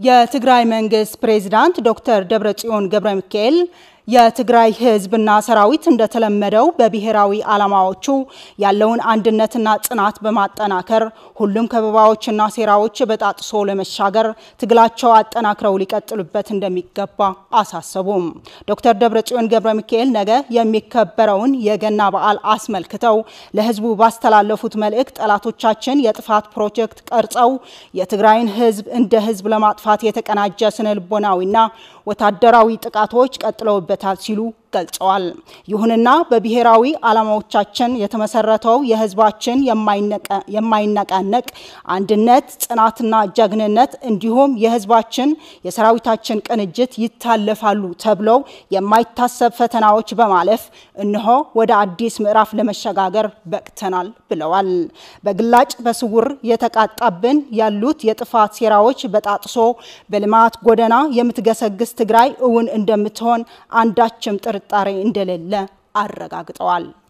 የትግራይ መንግስት ፕሬዝዳንት ዶክተር ደብረጽዮን ገብረ ሚካኤል የትግራይ ህዝብና ሰራዊት እንደተለመደው በብሔራዊ ዓላማዎቹ ያለውን አንድነትና ጽናት በማጠናከር ሁሉም ከበባዎችና ሴራዎች በጣጥሶ ለመሻገር ትግላቸው አጠናክረው ሊቀጥሉበት እንደሚገባ አሳሰቡም። ዶክተር ደብረጽዮን ገብረ ሚካኤል ነገ የሚከበረውን የገና በዓል አስመልክተው ለህዝቡ ባስተላለፉት መልእክት ጠላቶቻችን የጥፋት ፕሮጀክት ቀርጸው የትግራይን ህዝብ እንደ ህዝብ ለማጥፋት የተቀናጀ ስነ ልቦናዊና ወታደራዊ ጥቃቶች ቀጥለውበታል ሲሉ ገልጸዋል። ይሁንና በብሔራዊ ዓላማዎቻችን የተመሰረተው የህዝባችን የማይነቃነቅ አንድነት፣ ጽናትና ጀግንነት እንዲሁም የህዝባችን የሰራዊታችን ቅንጅት ይታለፋሉ ተብለው የማይታሰብ ፈተናዎች በማለፍ እነሆ ወደ አዲስ ምዕራፍ ለመሸጋገር በቅተናል ብለዋል። በግላጭ በስውር የተቃጣብን ያሉት የጥፋት ሴራዎች በጣጥሶ በልማት ጎዳና የምትገሰግስ ትግራይ እውን እንደምትሆን አንዳችም ጥርጣሬ እንደሌለ አረጋግጠዋል።